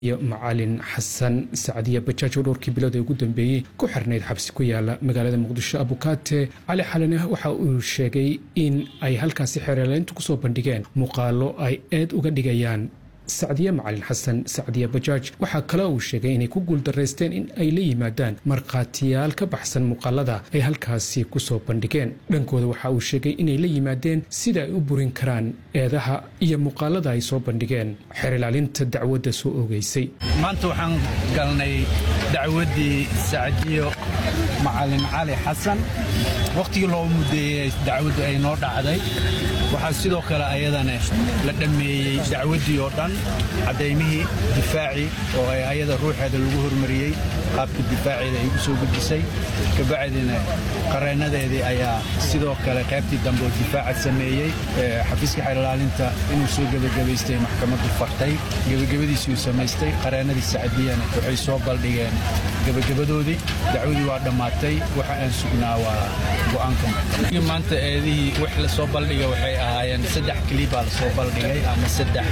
iyo macalin xasan sacdiya bajaaj oo dhowrkii bilood ee ugu dambeeyey ku xirnayd xabsi ku yaala magaalada muqdisho abukaate cali xalane waxa uu sheegay in ay halkaasi xeeraleyntu kusoo bandhigeen muuqaalo ay eed uga dhigayaan sacdiye macalin xasan sacdiya bajaaj waxaa kale uu sheegay inay ku guuldaraysteen in ay la yimaadaan markhaatiyaal ka baxsan muuqaalada ay halkaasi kusoo bandhigeen dhankooda waxa uu sheegay inay la yimaadeen sida ay u burin karaan eedaha iyo muuqaalada ay soo bandhigeen xeer ilaalinta dacwadda soo oogeysay maanta waxaan galnay dacwaddii sacdiyo macalin cali xasan wakhtigii loo muddeeyey dacwaddu ay noo dhacday waxaa sidoo kale ayadana la dhammeeyey dacwaddii oo dhan caddaymihii difaacii oo ay ayada ruuxeeda lagu hormariyey qaabka difaaceeda ay u soo gudisay kabacdina qareennadeedii ayaa sidoo kale qaybtii dambe oo difaaca sameeyey xafiiska xeerlaalinta inuu soo gebagabaystay maxkamaddu fartay gebagabadiisuu samaystay qareennadii sacdiyana waxay soo baldhigeen gebagabadoodii dacwadii waa dhammaatay waxa aan sugnaa waa go'aanka maxkamad maanta eedihii wax la soo baldhiga waxay ahaayeen saddex kilibaa la soo baldhigay ama saddex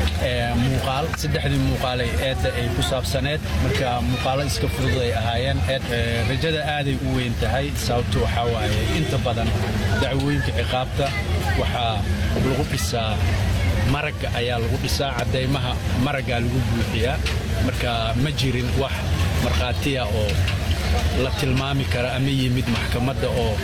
muuqaal saddexdii muuqaalay eedda ay ku saabsaneed marka muuqaalo iska fudud ay ahaayeen rajada aaday u weyn tahay sababtu waxaa waaye inta badan dacwooyinka ciqaabta waxaa lagu dhisaa maragga ayaa lagu dhisaa caddaymaha maraggaa lagu buuxiyaa marka ma jirin wax markhaatiya oo la tilmaami kara ama yimid maxkamadda oo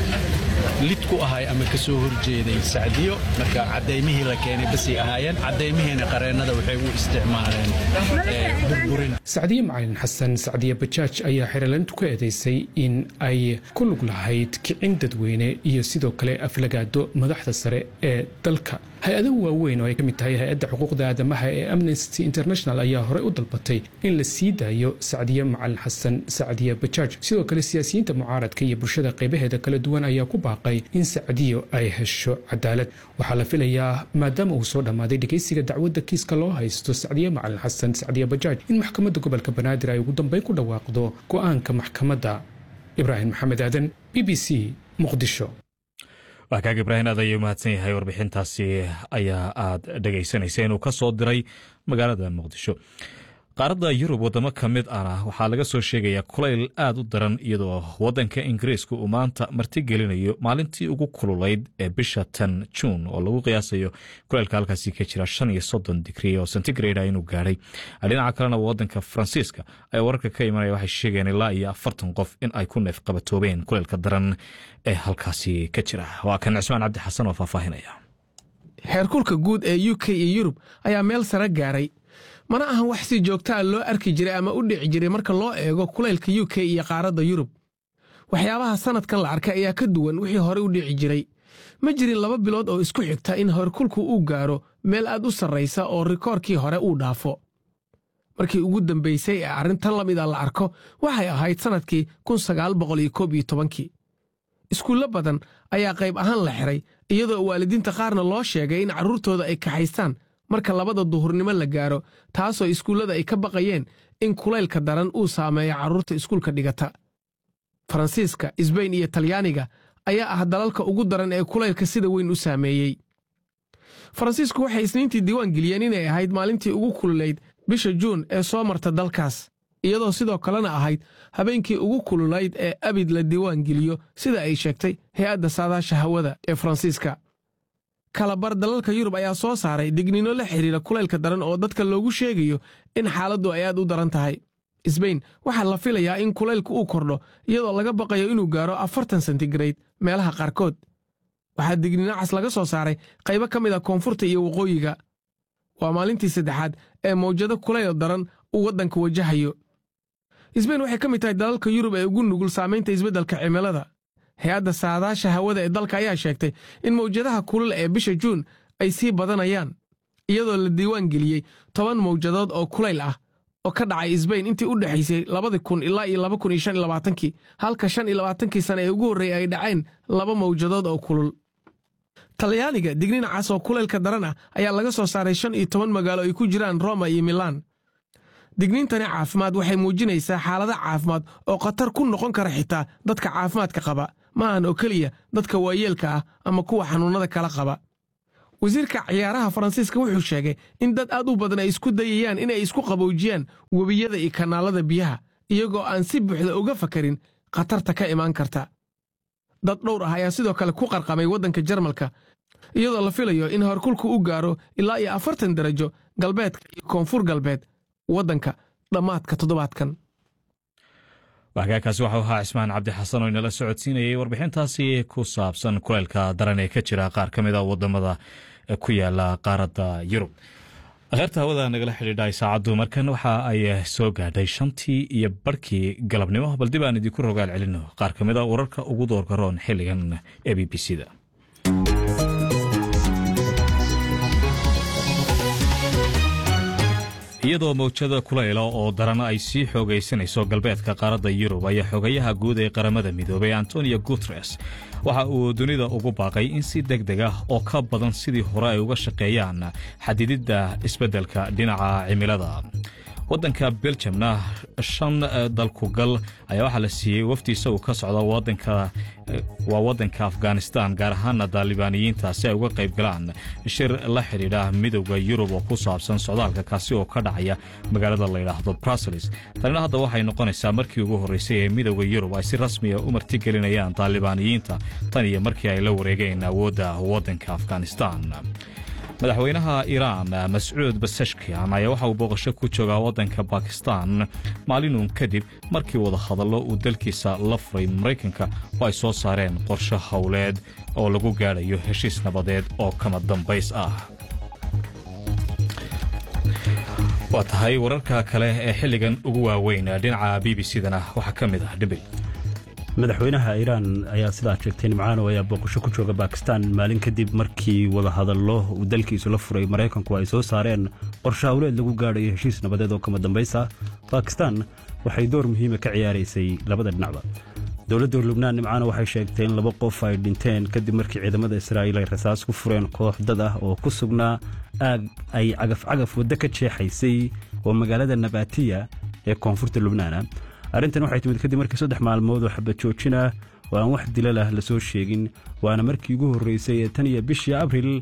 lid ku ahay ama ka soo horjeeday sacdiyo marka caddaymihii la keenay basay ahaayeen caddaymihiina qareennada waxay u isticmaaleen burburin sacdiye macalin xasan sacdiye bajaaj ayaa xeeraleyntu ku eedaysay in ay ku lug lahayd kicin dadweyne iyo sidoo kale aflagaado madaxda sare ee dalka hay-ado waaweyn oo ay ka mid tahay hay-adda xuquuqda aadamaha ee amnesty international ayaa horey u dalbatay in la sii daayo sacdiye macalin xasan sacdiye bajaaj sidoo kale siyaasiyiinta mucaaradka iyo bulshada qaybaheeda kala duwan ayaa ku baaqay in sacdiyo ay hesho cadaalad waxaa la filayaa maadaama uu soo dhammaaday dhegeysiga dacwadda kiiska loo haysto sacdiye macalin xasan sacdiye bajaaj in maxkamadda gobolka banaadir ay ugu dambeyn ku dhawaaqdo go'aanka maxkamadda ibraahim maxamed aadan b b c muqdisho waa kaag ibraahim aad ayuu mahadsan yahay warbixintaasi ayaa aad dhegaysanaysa inuu ka soo diray magaalada muqdisho qaaradda yurub wadamo ka mid ana waxaa laga soo sheegayaa kulayl aad u daran iyadoo wadanka ingiriiska uu maanta martigelinayo maalintii ugu kululayd ee bisha tan juun oo lagu qiyaasayo kulaylka halkaasi ka jira shan iyo soddon digrii oo centigrade inuu gaadhay dhinaca kalena wadanka faransiiska ay wararka ka imanaya waxay sheegeen ilaa iyo afartan qof in ay ku neef qabatoobeen kulaylka daran ee halkaasi ka jira waa kan cismaan cabdi xasan oo faahfaahinaya heerkulka guud ee u k iyo yurub ayaa meel sare gaaray mana ahan wax si joogtaa loo arki jiray ama u dhici jiray marka loo eego kulaylka u k iyo qaaradda yurub waxyaabaha sannadkan la arkay ayaa ka duwan wixii horey u dhici jiray ma jirin laba bilood oo isku xigta in heerkulku uu gaaro meel aad u sarraysa oo rikoorkii hore uu dhaafo markii ugu dambaysay ee arrintan la mida la arko waxay ahayd sannadkii kii iskuullo badan ayaa qayb ahaan la xiray iyadoo waalidiinta qaarna loo sheegay in carruurtooda ay kaxaystaan marka labada duhurnimo la gaaro taasoo iskuullada ay ka baqayeen in kulaylka daran uu saameeyo carruurta iskuulka dhigata faransiiska isbayn iyo talyaaniga ayaa ah dalalka ugu daran ee kulaylka sida weyn u saameeyey faransiisku waxay isniintii diiwaan geliyeen inay ahayd maalintii ugu kululayd bisha juun ee soo marta dalkaas iyadoo sidoo kalena ahayd habeenkii ugu kululayd ee abid la diiwaan geliyo sida ay sheegtay hay-adda saadaasha hawada ee faransiiska kalabar dalalka yurub ayaa soo saaray digniino la xidhiira kulaylka daran oo dadka loogu sheegayo in xaaladdu ay aad u daran tahay isbayn waxaa la filayaa in kulaylku uu kordho iyadoo laga baqayo inuu gaaro afartan sentigrade meelaha qaarkood waxaa digniino cas laga soo saaray qaybo ka mid a koonfurta iyo waqooyiga waa maalintii saddexaad ee mawjado kulayl daran uu waddanka wajahayo isbayn waxay ka mid tahay dalalka yurub ee ugu nugul saamaynta isbeddelka cimilada hay-adda saadaasha hawada ee dalka ayaa sheegtay in mawjadaha kulul ee bisha juun ay sii badanayaan iyadoo la diiwaan geliyey toban mawjadood oo kulayl ah oo ka dhacay isbayn intii u dhexaysay labadi kun ilaa iyo laba kun iyo shan iyo labaatankii halka shan iyo labaatankii sane ee ugu horreeyey ay dhaceen laba mawjadood oo kulul talyaaniga digniin cas oo kulaylka daran ah ayaa laga soo saaray shan iyo toban magaalo ay ku jiraan roma iyo milaan digniintani caafimaad waxay muujinaysaa xaalado caafimaad oo khatar ku noqon kara xitaa dadka caafimaadka qaba ma ahan oo keliya dadka waayeelka ah ama kuwa xanuunnada kala qaba wasiirka ciyaaraha faransiiska wuxuu sheegay in dad aad u badan ay isku dayayaan inay isku qaboojiyaan webiyada iyo kanaalada biyaha iyagoo aan si buuxda uga fakarin khatarta ka imaan karta dad dhowr ah ayaa sidoo kale ku qarqamay waddanka jarmalka iyadoo la filayo in horkulku u gaaro ilaa iyo afartan darajo galbeedka iyo koonfur galbeed waddanka dhammaadka toddobaadkan waxgaakaasi waxau ahaa cismaan cabdi xasan oo inala socodsiinayay warbixintaasi ku saabsan kuleylka daran ee ka jira qaar ka mid a wadamada ku yaala qaaradda yurub akheerta hawada nagala xidhiidhay saacaddu markan waxa ay soo gaadhay shantii iyo barhkii galabnimo bal dib aan idinku rogaal celino qaar ka mid a wararka ugu doorka roon xilligan ee b b c da iyadoo mawjada kulayla oo daran ay sii xoogaysanayso galbeedka qaaradda yurub ayaa xogayaha guud ee qaramada midoobay antonio guteres waxa uu dunida ugu baaqay in si deg deg ah oo ka badan sidii hore ay uga shaqeeyaan xadididda isbeddelka dhinaca cimilada waddanka beljamna shan dalkugal ayaa waxaa la siiyey wafdi isagu ka socda waa waddanka afghanistan gaar ahaana daalibaaniyiinta si ay uga qayb galaan shir la xidhiidha midowda yurub oo ku saabsan socdaalka kaasi oo ka dhacaya magaalada layidhaahdo bruseles tanina hadda waxay noqonaysaa markii ugu horreysay ee midowda yurub ay si rasmiya u martigelinayaan daalibaaniyiinta tan iyo markii ay la wareegeen awoodda waddanka afghanistan madaxweynaha iiraan mascuud basashkian ayaa waxa uu booqasho ku joogaa waddanka bakistan maalinun kadib markii wadahadallo uu dalkiisa la furay maraykanka oo ay soo saareen qorsho howleed oo lagu gaadhayo heshiis nabadeed oo kama dambays ah waa tahay wararka kale ee xilligan ugu waaweyn dhinaca b b c dana waxaa ka mid ah dhibil madaxweynaha iiraan ayaa sidaa sheegtay nimcaano ayaa booqasho ku jooga bakistan maalin kadib markii wadahadallo uu dalkiisu la furay maraykanku ay soo saareen qorshe howleed lagu gaadhayo heshiis nabadeed oo kama dambays ah bakistan waxay door muhiima ka ciyaaraysay labada dhinacba dowladda lubnaan nimcaano waxay sheegtay in laba qof ay dhinteen kadib markii ciidamada israa'iil ay rasaas ku fureen koox dad ah oo ku sugnaa aag ay cagaf-cagaf waddo ka jeexaysay oo magaalada nabatiya ee koonfurta lubnaana arrintan waxay timid kadib markii saddex maalmood oo xabad joojin ah oo aan wax dilal ah la soo sheegin waana markii ugu horreysay ee tan iyo bishii abril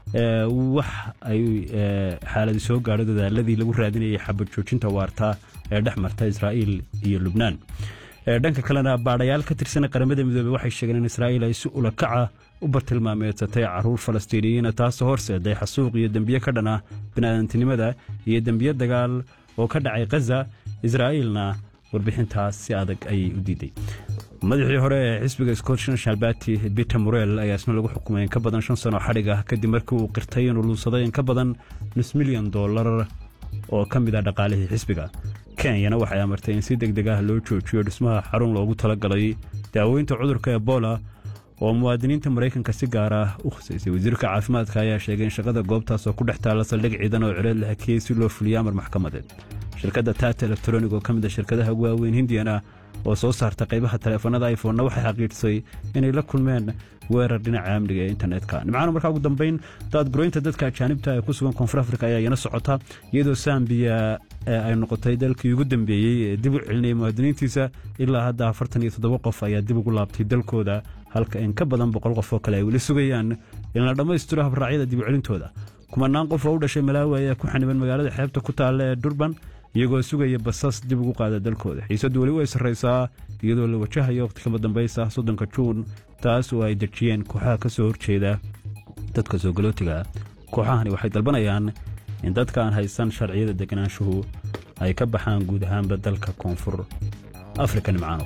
wax ay xaaladi soo gaadho dadaaladii lagu raadinayay xabad joojinta waarta ee dhex marta israa'iil iyo lubnaan dhanka kalena baadhayaal ka tirsan qaramada midoobey waxay sheegeen in israa'iil ay si ulakaca u bartilmaameedsatay caruur falastiiniyiina taasoo horseeday xasuuq iyo dembiye ka dhan ah bini'aadantinimada iyo dembiye dagaal oo ka dhacay khaza israa'iilna warbixintaas si adag ayay u diiday madaxii hore ee xisbiga scottish national party peter morel ayaa isna lagu xukumay in ka badan shan sano xadhig ah kadib markii uu qirtay inuu luunsaday in ka badan nus milyan dollar oo ka mid ah dhaqaalihii xisbiga kenyana waxay amartay in si deg deg ah loo joojiyo dhismaha xarun loogu talagalay daaweynta cudurka ebola oo muwaadiniinta maraykanka si gaar ah u khusaysay wasiirka caafimaadka ayaa sheegay in shaqada goobtaas oo ku dhex taalla saldhig ciidan oo cileed la hakiyey si loo fuliyo amar maxkamadeed shirkadda tata elektronig oo ka mid a shirkadaha ugu waaweyn hindiyana oo soo saarta qaybaha taleefanada iphonna waxay xaqiijisay inay la kulmeen weerar dhinaca amniga ee internetka nimcaana markaa ugu dambayn daadgureynta dadka ajaanibta ee ku sugan koonfur afrika ayaa iyana socota iyadoo sambiya ay noqotay dalkii ugu dambeeyey ee dib u celinaya muwaadiniintiisa ilaa hadda afartan iyo toddoba qof ayaa dib ugu laabtay dalkooda halka in ka badan boqol qof oo kale ay weli sugayaan in la dhammaystiro habraacyada dib u celintooda kumanaan qof oo u dhashay malaawi ayaa ku xaniban magaalada xeebta ku taalla ee durban iyagoo sugaya basas dib ugu qaada dalkooda xiisaddu weli way sarraysaa iyadoo la wajahayo waqti kama dambaysa soddonka juun taas oo ay dejiyeen kooxaha ka soo horjeeda dadka soogolootiga kooxahani waxay dalbanayaan in dadka aan haysan sharciyada deganaanshuhu ay ka baxaan guud ahaanba dalka koonfur afrika nimcaano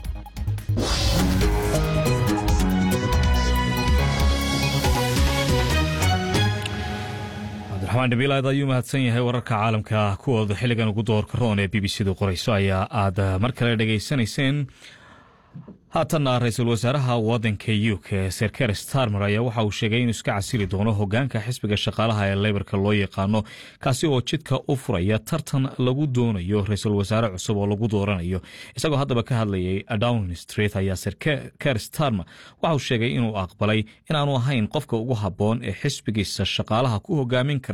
cabdiraxmaan dhabiilaad ayuu mahadsan yahay wararka caalamka kuwooda xilligan ugu doorka roon ee b b c du qorayso ayaa aad mar kale dhegaysanayseen haatanna ra-iisul wasaaraha waddanka u k ser ker starmer ayaa waxa uu sheegay inuu iska casili doono hogaanka xisbiga shaqaalaha ee leybarka loo yaqaano kaasi oo jidka u furaya tartan lagu doonayo ra-iisul wasaare cusub oo lagu dooranayo isagoo haddaba ka hadlayay downing street ayaa ser ker starmer waxa uu sheegay inuu aqbalay inaanu ahayn qofka ugu habboon ee xisbigiisa shaqaalaha ku hogaamin kara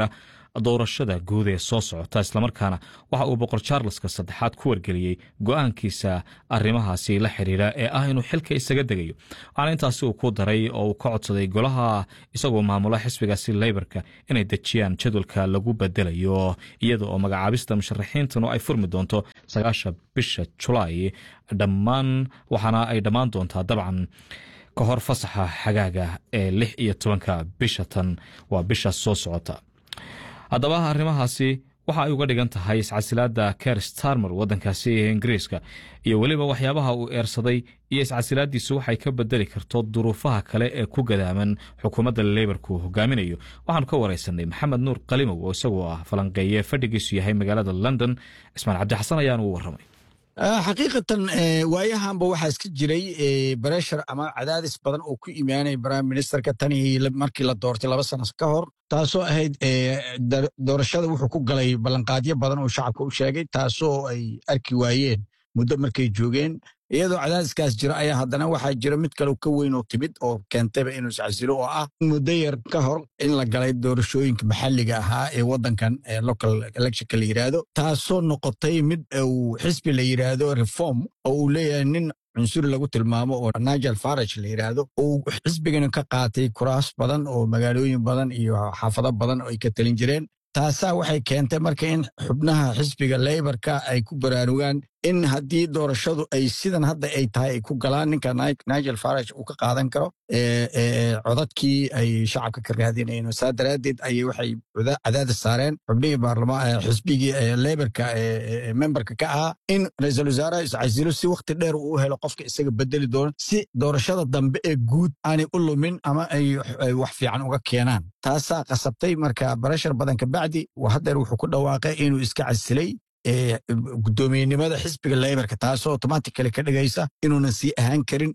doorashada guud ee soo socota islamarkaana waxa uu boqor charleska saddexaad ku wargeliyey go-aankiisa arrimahaasi la xiriira ee ah inuu xilka isaga degayo waxaana intaasi uu ku daray oo uu ka codsaday golaha isagoo maamula xisbigaasi leybarka inay dejiyaan jadwalka lagu bedelayo iyada oo magacaabista musharaxiintanu ay furmi doonto sagaasha bisha julaay dhammaan waxaana ay dhammaan doontaa dabcan ka hor fasaxa xagaaga ee lix iyo tobanka bisha tan waa bisha soo socota haddaba arrimahaasi waxa ay uga dhigan tahay iscasilaadda ker starmer waddankaasi ee ingiriiska iyo weliba waxyaabaha uu eersaday iyo iscasilaaddiisu waxay ka bedeli karto duruufaha kale ee ku gadaaman xukuumadda leybarku uu hogaaminayo waxaanu ka waraysanay maxamed nuur qalimow oo isagoo ah falanqeeye fadhigiisu yahay magaalada london cismaan cabdixasan ayaanu u warramay xaqiiqatan waayahanba waxaa iska jiray bareshar ama cadaadis badan oo ku imaanaya prime ministerka tani markii la doortay laba sano ka hor taasoo ahayd doorashada wuxuu ku galay ballanqaadyo badan oo shacabka u sheegay taasoo ay arki waayeen muddo markay joogeen iyadoo cadaadiskaas jira ayaa haddana waxaa jira mid kale ka weyn oo timid oo keentayba inuu iscasilo oo ah muddo yar ka hor in la galay doorashooyinka maxalliga ahaa ee waddankan local electionka la yidhaahdo taasoo noqotay mid uu xisbi la yidhaahdo reform oo uu leeyahay nin cunsuri lagu tilmaamo oo nigel farage la yidhaahdo uu xisbigana ka qaatay kuraas badan oo magaalooyin badan iyo xaafado badan oo ay ka talin jireen taasaa waxay keentay marka in xubnaha xisbiga leybarka ay ku baraarugaan in haddii doorashadu ay sidan hadda ay tahay ay ku galaan ninka nigel farage uu ka qaadan karo codadkii ay shacabka ka raadinayeen saa daraaddeed ayay waxay cadaadis saareen xubnihii baarlamaan xisbigii leybarka memberka ka ahaa in ra-iisul wasaaraha iscasilo si wakhti dheer uu helo qofka isaga bedeli doono si doorashada dambe ee guud aanay u lumin ama ay wax fiican uga keenaan taasaa qasabtay marka barashar badan kabacdi haddeer wuxuu ku dhawaaqay inuu iska casilay guddoomiyenimada xisbiga leybarka taasoo automatically ka dhigaysa inuunan sii ahaan karin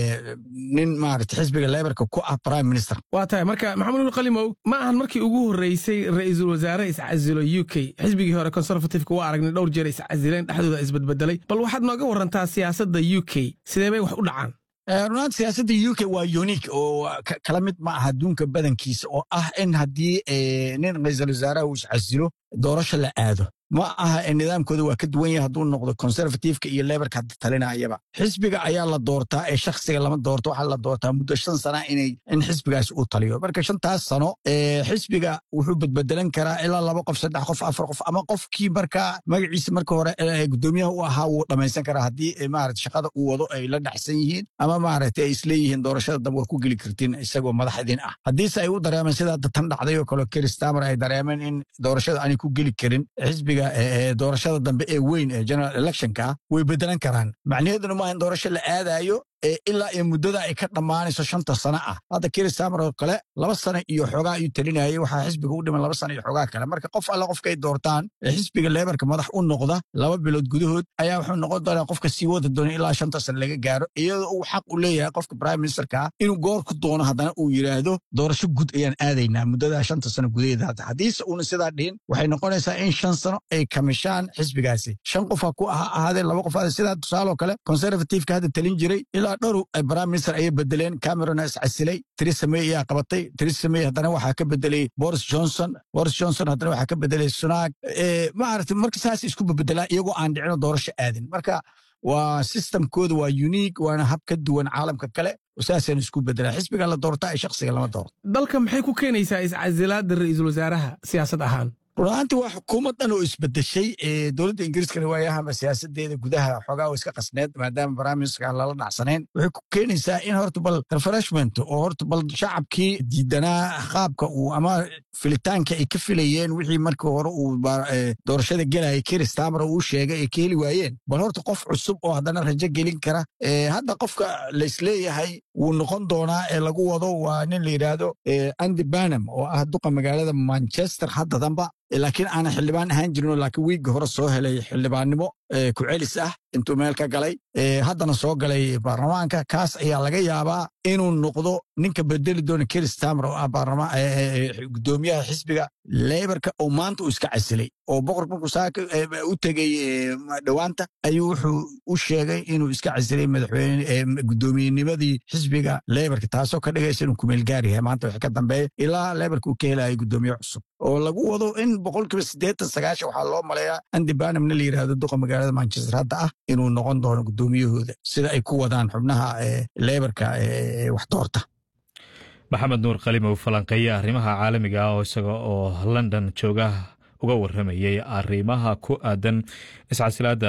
nin maarata xisbiga leybarka ku ah prime minister waa tahay marka maxamed ul qalimow ma ahan markii ugu horreysay ra'iisul wasaare iscasilo u k xisbigii hore conservativeka waa aragnay dhowr jeer iscasileen dhexdooda isbedbedelay bal waxaad nooga warantaa siyaasadda u k sidee bay wax u dhacaan runaanta siyaasadda u k waa unique oo kala mid ma aha adduunka badankiisa oo ah in haddii nin ra'iisul wasaaraha uu iscasilo doorasho la aado ma aha nidaamkooda waa ka duwan yahay hadduu noqdo conservativeka iyo lebarka hadda talinayaba xisbiga ayaa la doortaa ee shakhsiga lama doorto waxaa la doortaa muddo shan sana inay in xisbigaasi uu taliyo marka shantaas sano xisbiga wuxuu bedbedelan karaa ilaa laba qof saddex qof afar qof ama qofkii markaa magaciisa marka hore guddoomiyaha u ahaa wuu dhammaysan karaa haddii maarata shaqada uu wado ay la dhexsan yihiin ama maaragta ay isleeyihiin doorashada dambe war ku geli kartiin isagoo madaxdiin ah haddiise ay u dareemeen sida hadda tan dhacday oo kale keristamer ay dareemeen in doorashada aanay ku geli karin xisbiga doorashada dambe ee weyn ee general electionka way bedelan karaan macnaheeduna maaha in doorasho la aadayo ilaa iyo muddada ay ka dhammaanayso shanta sano ah hadda keristamer oo kale laba sano iyo xoogaa ayuu talinayay waxaa xisbiga u dhiman laba sano iyo xoogaa kale marka qof alle qofka ay doortaan xisbiga lebarka madax u noqda laba bilood gudahood ayaa wuxuu noqon doonaa qofka sii wada doona ilaa shanta sano laga gaaro iyadoo uu xaq u leeyahay qofka prime ministerka inuu goor ku doono haddana uu yidhaahdo doorasho gud ayaan aadaynaa muddada shanta sano gudaheeda hadda haddiise uuna sidaa dhihin waxay noqonaysaa in shan sano ay kamishaan xisbigaasi shan qofa ku aha ahaadeen laba qof sidaa tusaaloo kale conservativeka hadda talin jiray ilaa dhowr prime minister ayay bedeleen camerona iscasilay theresa may ayaa qabatay theresa may haddana waxaa ka bedelay boris johnson boris johnson haddana waxaa ka bedelay sunaag maarata marka saas isku bebedelaa iyagoo aan dhicino doorasho aadin marka waa systemkooda waa unique waana hab ka duwan caalamka kale saasaan isku bedelaa xisbiga la doortaa ee shakhsiga lama doorto dalka maxay ku keenaysaa iscasilaadda ra'iisul wasaaraha siyaasad ahaan runaanti waa xukuumad dhan oo isbedeshay dowladda ingiriiskana waayahama siyaasadeeda gudaha xoogaa oo iska qasneed maadaama baraaministerka lala dhacsanayn waxay ku keenaysaa in horta bal refreshment oo horta bal shacabkii diidanaa qaabka uu ama filitaanka ay ka filayeen wixii markii hore uu doorashada gelaya keristamer uu sheegay ay ka heli waayeen bal horta qof cusub oo haddana rajo gelin kara hadda qofka laisleeyahay wuu noqon doonaa ee lagu wado waa nin la yidhaahdo andy banam oo ah duqa magaalada manchester hadda damba laakiin aanan xildhibaan ahaan jirinoo laakiin wiigga hore soo helay xildhibaannimo ku-celis ah intuu meel ka galay haddana soo galay baarlamaanka kaas ayaa laga yaabaa inuu noqdo ninka bedeli doona keristamer oo ah gudoomiyaha xisbiga leybarka oo maanta uu iska casilay oo boqorka markuu saaka u tegey dhowaanta ayuu wuxuu u sheegay inuu iska casilay madaxweyne gudoomiyenimadii xisbiga leybarka taasoo ka dhigaysa inuu kumeelgaar yahay maanta wax ka dambeeya ilaa leybarka uu ka helayo gudoomiye cusub oo lagu wado in boqolkiiba siddeetan sagaashan waxaa loo maleeyaa andi banamna la yidhahdo duqa magaalada manchester hadda ah inuu noqon doono gudoomiyahooda sida ay ku wadaan xubnaha leybarka wax doorta maxamed nuur kalimow falanqeeye arrimaha caalamiga ah oo isaga oo london jooga uga waramayey arrimaha ku aadan iscasilaada